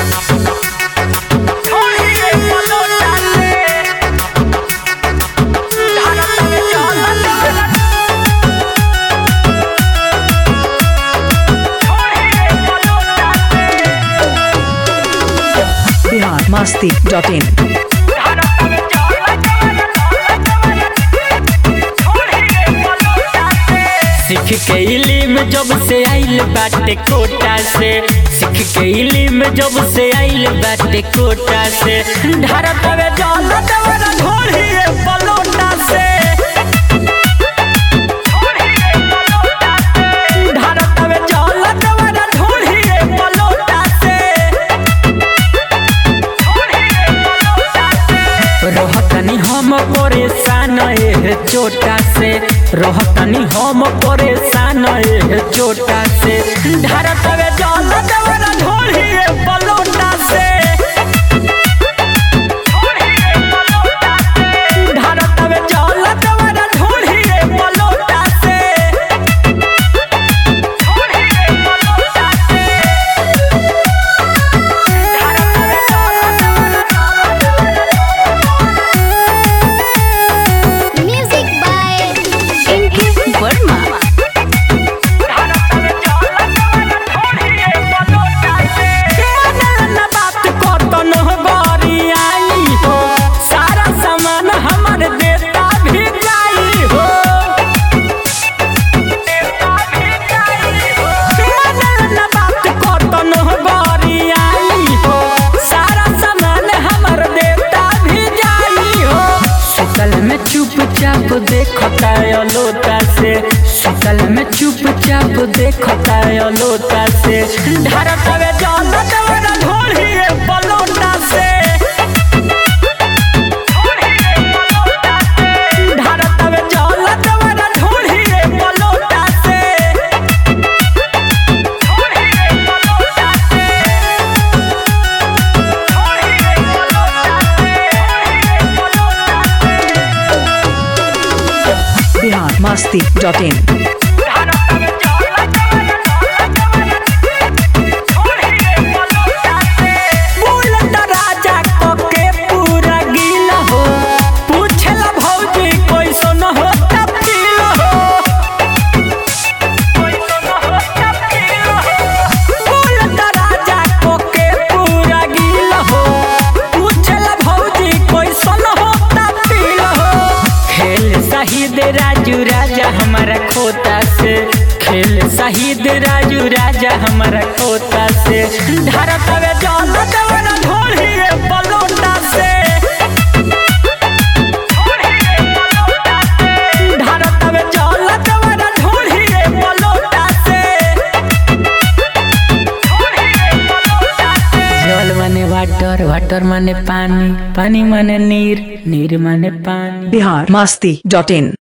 Bihar Masti dot in सीख के इलिम जब से आइल बाटे कोटा से सीख के इलिम जब से आइल बाटे कोटा से ढारत में जल देवरा ढोली बलोटा से ढारत में जल देवरा ढोली बलोटा से रहतनी हम परेशान एह चोटा से रहतनी हम परेशान एह चोटा से ढारत में जल देवरा ढोली बलोटा से ढारत में जल देवरा ढोली बलोटा से Music by Inky Verma. न बात कतन गरियाई हो सारा सामान हमर देता भी जाई हो न बात कतन गरियाई हो सारा सामान हमर देता भी जाई हो सुतल में चुपचाप देखता लोटा से सुतल में चुपचाप देखता लोटा से ढारत में जल देवरा ढोली बलोटा से ढारत में जल देवरा ढोली बलोटा से बिहार मस्ती डॉट इन बुलंद राजा कके पूरा गीला हो पूछला भौजी कैसन होता फील हो बुलंद राजा कके पूरा गीला हो पूछला भौजी कैसन होता फील हो खेल शहीद राजू राजा हमारा खोता से खेल शहीद राजू राजा हमारा खोता से ढारत में जल देवरा ढोली बलोटा से ढारत में जल देवरा ढोली बलोटा से जल माने वाटर वाटर माने पानी पानी माने नीर नीर माने पानी बिहार मस्ती डॉट इन